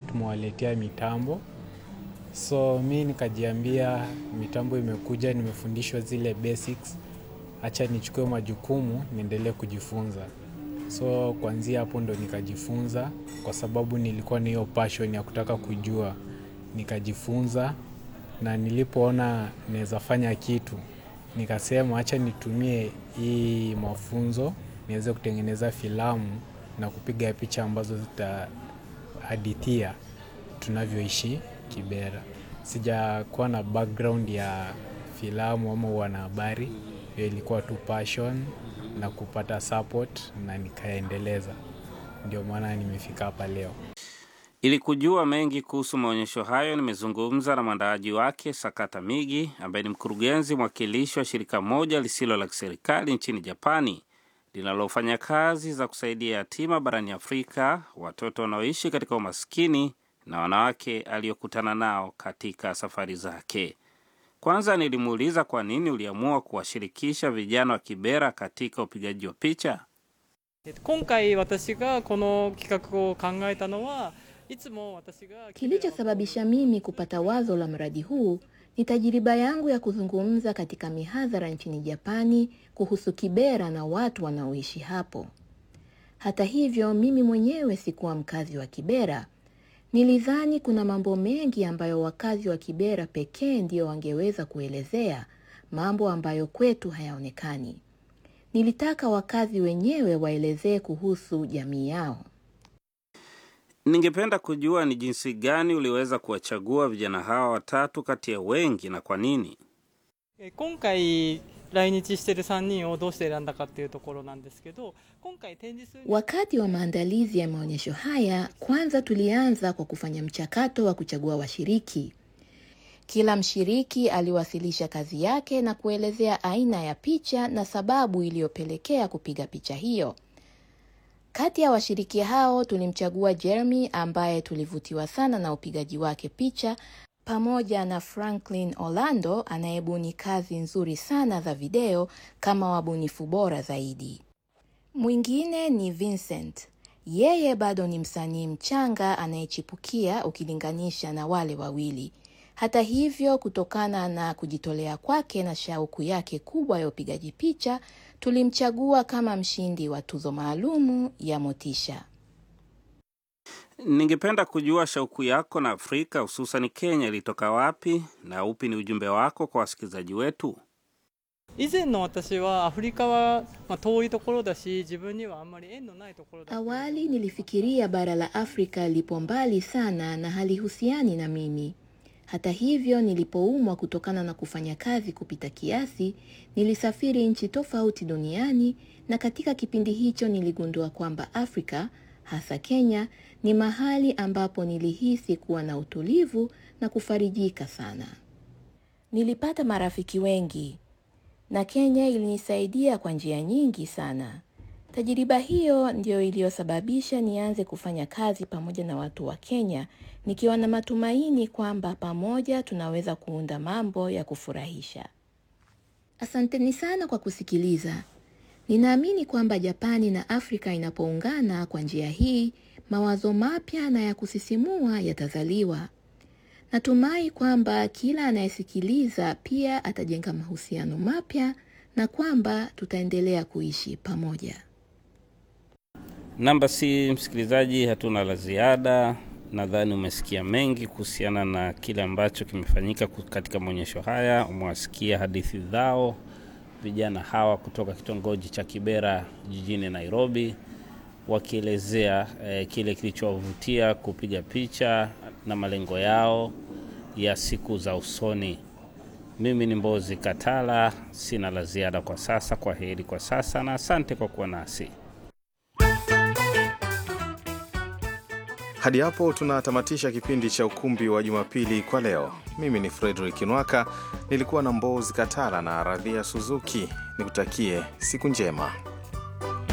tumewaletea mitambo. So mi nikajiambia mitambo imekuja, nimefundishwa zile basics, acha nichukue majukumu niendelee kujifunza. So kuanzia hapo ndo nikajifunza, kwa sababu nilikuwa na hiyo passion ya kutaka kujua, nikajifunza na nilipoona naweza fanya kitu, nikasema acha nitumie hii mafunzo niweze kutengeneza filamu na kupiga picha ambazo zitahadithia tunavyoishi Kibera. Sijakuwa na background ya filamu ama wanahabari, hiyo ilikuwa tu passion na kupata support na nikaendeleza. Ndio maana nimefika hapa leo. Ili kujua mengi kuhusu maonyesho hayo, nimezungumza na mwandaaji wake Sakata Migi, ambaye ni mkurugenzi mwakilishi wa shirika moja lisilo la kiserikali nchini Japani linalofanya kazi za kusaidia yatima barani Afrika, watoto wanaoishi katika umaskini na wanawake aliyokutana nao katika safari zake. Kwanza nilimuuliza kwa nini uliamua kuwashirikisha vijana wa Kibera katika upigaji wa picha. えっと今回私がこの企画を考えたのはいつも私が Kilichosababisha mimi kupata wazo la mradi huu ni tajiriba yangu ya kuzungumza katika mihadhara nchini Japani kuhusu Kibera na watu wanaoishi hapo. Hata hivyo, mimi mwenyewe sikuwa mkazi wa Kibera. Nilidhani kuna mambo mengi ambayo wakazi wa Kibera pekee ndio wangeweza kuelezea, mambo ambayo kwetu hayaonekani. Nilitaka wakazi wenyewe waelezee kuhusu jamii yao. Ningependa kujua ni jinsi gani uliweza kuwachagua vijana hawa watatu kati ya wengi na kwa nini? え今回来日してる3人をどうして選んだかっていうところなんですけど今回展示する Wakati wa maandalizi ya maonyesho haya, kwanza tulianza kwa kufanya mchakato wa kuchagua washiriki. Kila mshiriki aliwasilisha kazi yake na kuelezea aina ya picha na sababu iliyopelekea kupiga picha hiyo. Kati ya washiriki hao tulimchagua Jeremy ambaye tulivutiwa sana na upigaji wake picha pamoja na Franklin Orlando anayebuni kazi nzuri sana za video kama wabunifu bora zaidi. Mwingine ni Vincent. Yeye bado ni msanii mchanga anayechipukia ukilinganisha na wale wawili. Hata hivyo, kutokana na kujitolea kwake na shauku yake kubwa ya upigaji picha, tulimchagua kama mshindi wa tuzo maalumu ya Motisha. Ningependa kujua shauku yako na Afrika hususan Kenya ilitoka wapi na upi ni ujumbe wako kwa wasikilizaji wetu? 以前の私はアフリカは、まあ、遠いところだし自分にはあんまり縁のないところだ Awali nilifikiria bara la Afrika lipo mbali sana na halihusiani na mimi. Hata hivyo, nilipoumwa kutokana na kufanya kazi kupita kiasi, nilisafiri nchi tofauti duniani na katika kipindi hicho niligundua kwamba Afrika, hasa Kenya, ni mahali ambapo nilihisi kuwa na utulivu na kufarijika sana. Nilipata marafiki wengi na Kenya ilinisaidia kwa njia nyingi sana. Tajiriba hiyo ndiyo iliyosababisha nianze kufanya kazi pamoja na watu wa Kenya, nikiwa na matumaini kwamba pamoja tunaweza kuunda mambo ya kufurahisha. Asanteni sana kwa kusikiliza. Ninaamini kwamba Japani na Afrika inapoungana kwa njia hii, mawazo mapya na ya kusisimua yatazaliwa. Natumai kwamba kila anayesikiliza pia atajenga mahusiano mapya na kwamba tutaendelea kuishi pamoja. Namba si msikilizaji, hatuna la ziada. Nadhani umesikia mengi kuhusiana na kile ambacho kimefanyika ku- katika maonyesho haya. Umewasikia hadithi zao vijana hawa kutoka kitongoji cha Kibera jijini Nairobi, wakielezea eh, kile kilichowavutia kupiga picha na malengo yao ya siku za usoni. Mimi ni Mbozi Katala, sina la ziada kwa sasa. Kwa heri kwa sasa na asante kwa kuwa nasi. Hadi hapo tunatamatisha kipindi cha ukumbi wa Jumapili kwa leo. Mimi ni Frederick Nwaka, nilikuwa na Mbozi Katala na Radhia Suzuki. Nikutakie siku njema.